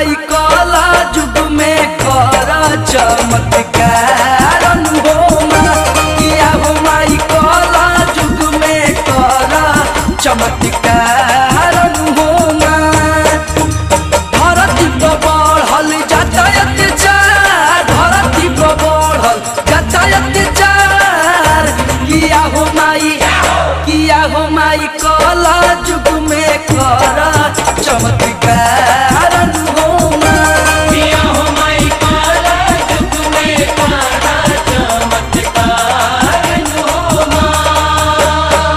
माई कला जुग में कर चमत्कार हो माँ किया हो माई कला जुग में कर चमत्कार हो माँ धरती पर बढ़ल जाता अत्याचार धरती पर बढ़ल जाता अत्याचार किया हो माई किया हो माई कला जुग में कर चमत्कार हो माँ किया हो माई काला जुग में काला चमत्कार हो माँ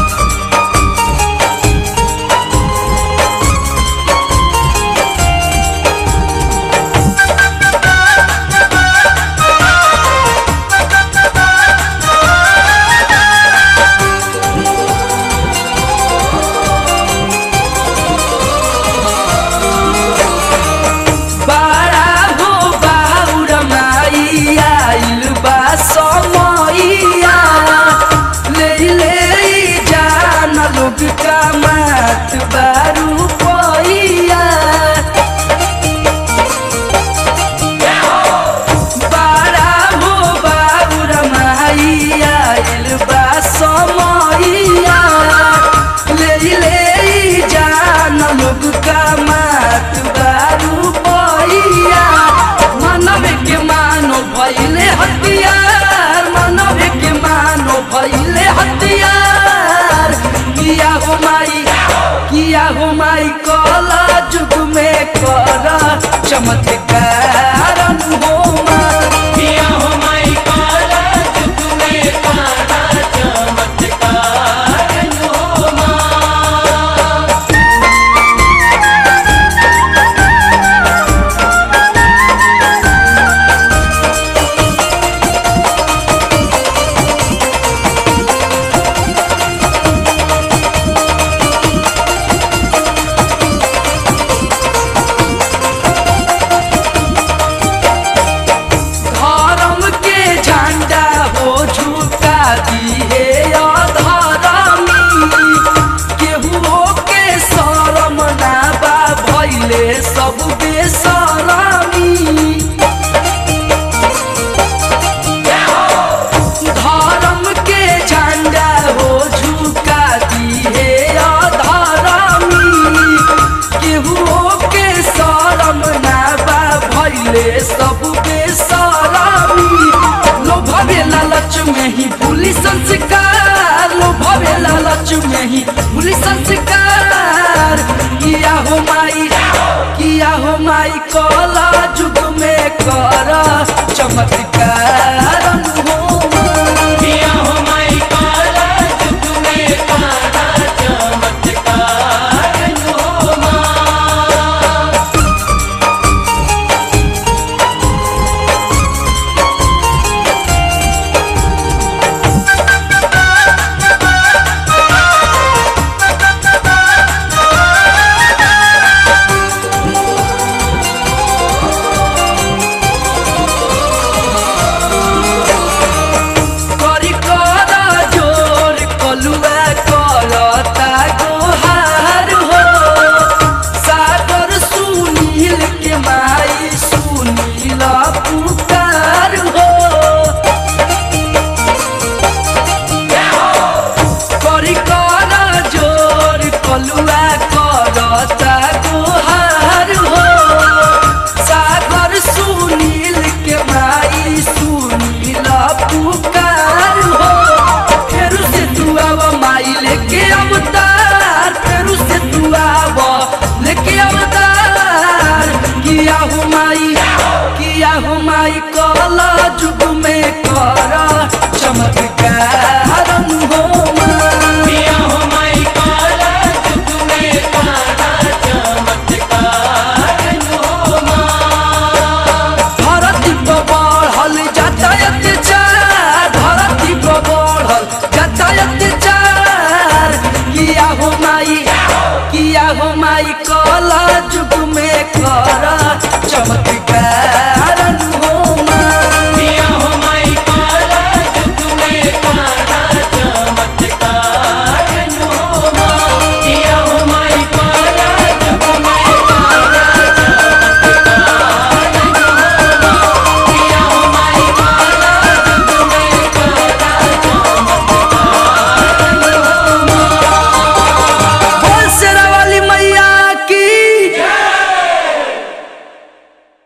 बाड़ा हो बाउर माई आइल बा समैया ले ले जान लोग का मात बारू पैया बाड़ा हो बाउर माई आइल बा समैया ले ले जान लोग का मात बारू पैया मानव के मानो भैले हथियार मानव के मानो भैले हथियार किया हो माई किया हो माई कला जुग में कर चमत्कार हो माँ किया हो माई काला जुग में काला चमत्कार हो माँ धर्म के झंडा हो झुका दिए अधर्मी केहू के शरम ना बा भैले सब बेसरमी धर्म के झंडा हो झुका दिए अधर्मी केहू के शरम ना बा भैले सब बेसरमी लोभवे लालच में ही भूली संस्कार लोभवे लालच में ही भूली संस्कार किया हो माई किया हो माई कला जुग में कर चमत्कार हो माँ। किया हो माई काला जुग में काला चमत्कार हो माँ करी कर जोर कलुआ करता गोहार हो सागर सुनील के माई सुनील पुकार हो करी कर जोर कलुआ करता गोहार हो सागर सुनील के माई सुनील पुकार हो फेरू से तू आव माई लेके अवतार फेरू से तू आव लेके अवतार किया हो माई किया हो माई कला जुग